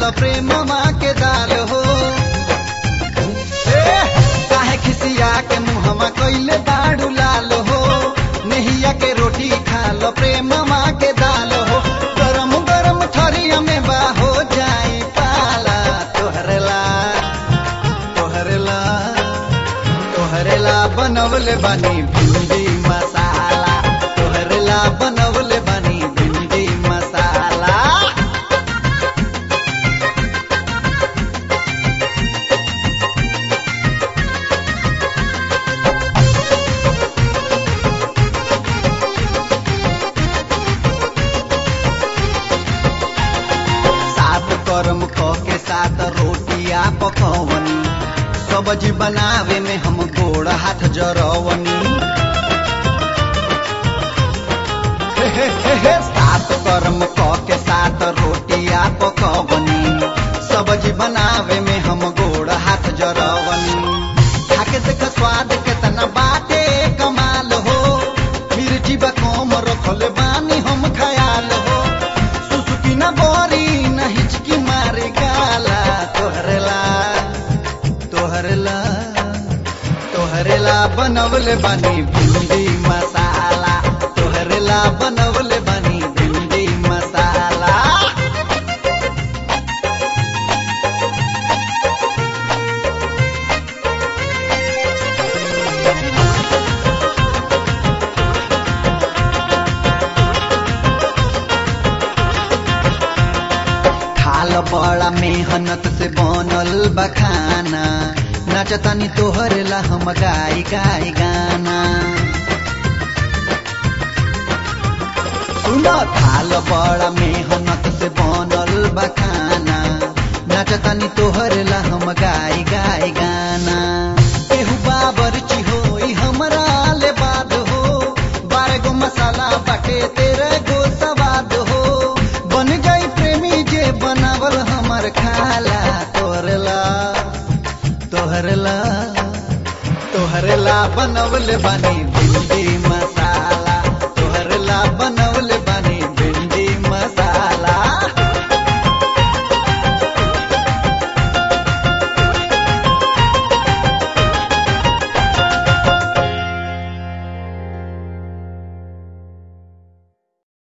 खाल प्रेम माँ के दाल हो ए, काहे खिसिया के मुहमा कैले बाड़ू लाल हो नहिया के रोटी खाल प्रेम माँ के दाल हो गरम गरम ठरिया में बा हो जाई पाला तोहरला तोहरला तोहरेला बनवले बानी भिंडी मसाला तोहरेला बनवले बानी भिंडी मसाला सात कर्म क के सात रोटिया पकवनी सब्जी बनावे में हम गोड़ हाथ जरवनी हे हे हे हे, सात कर्म क के सात रोटिया पकवनी सब्जी बनावे में हम गोड़ हाथ जरवनी खाके देख स्वाद केतना बाटे कमाल हो मिर्ची बा कम रखले बानी हम खयाल हो सुसुकी न बोरी न हिचकी मारे गाला तोहरेला तोहरेला तोहरेला बनवले बानी भिंडी मसाला तोहरेला बनवले बानी भिंडी मसाला खाल बड़ा मेहनत से बनल बखाना नचतनी तोहरेला हम गाई गाई गाना सुन थाल बड़ा मेहनत से बनल बखाना नचतनी तोहरेला हम गाई गाई गाना केहू बाबर चिहोई हमरा ले बाद हो बारह गो मसाला बाटे तेरे गो सवाद हो बन जाई प्रेमी जे बनावल हमर खाला तोहरेला तोहरेला तोहरेला बनवले बानी